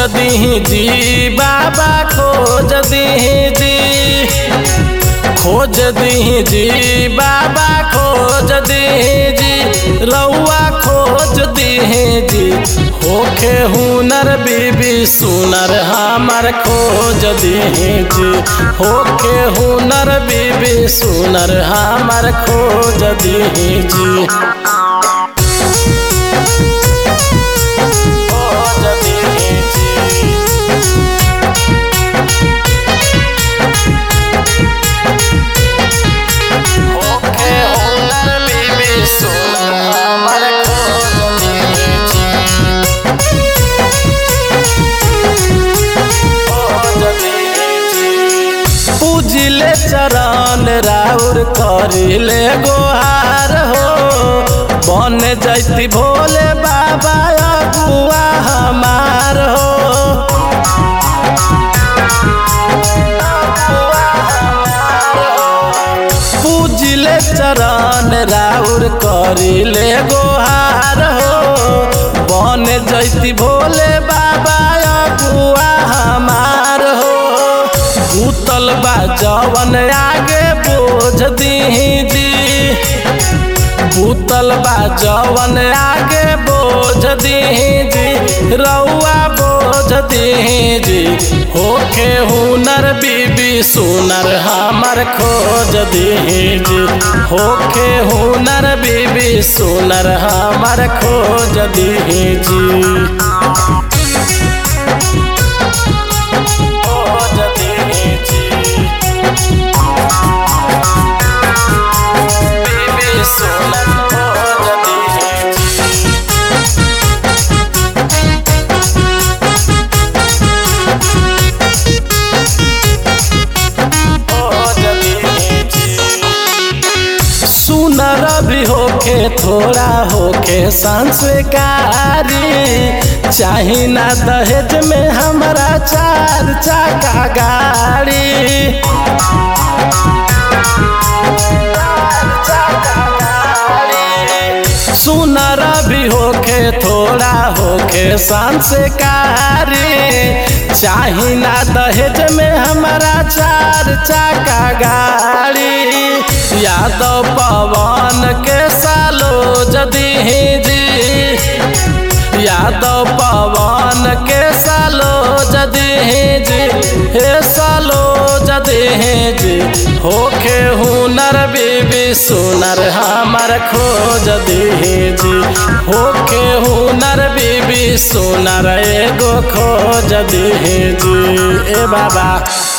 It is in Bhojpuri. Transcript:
दीही जी बाबा खोज दीही जी खोज दीही जी बाबा खोज दीही जी रउआ खोज दीही जी होखे हुनर बीबी सुनर हमर खोज दीही जी होखे हुनर बीबी सुनर हमर खोज दीही जी खोज दीही जी होखे हुनर बीबी सुनर हमर खोज दीही जी खोज दीही जी पूजिले चरण राउर करिले गोहार हो बन जैती भोले बाबा अगुआ हमार हो पूजिले चरण राउर करिले गोहार हो बन जैती भोले बाबा अगुआ हमार हो भूतल बा जवन आगे बोझ दीही जी भूतल बा जवन आगे बोझ दीही जी रउआ बोझ दीही जी होखे हुनर बीबी सुनर हमर खोज दीही जी होखे हुनर बीबी सुनर हमर खोज दीही जी खोज दीही जी बीबी सुनर खोज दीही जी खोज दीही जी सुनर भी होके थोड़ा होके संस्कारी चाही ना दहेज में हमारा चार चाका गाड़ी चार चाका गाड़ी। सुनर भी होके थोड़ा होके संस्कारी चाही ना दहेज में हमारा चार चाका गाड़ी यादव पवन के सालो जदी जी यादव पवन के सालो जदी जी हे सालो जदी जी होखे हुनर बीबी सुनर हमर खोज दीही जी होखे हुनर बीबी सुनर एगो खोज दीही जी ए बाबा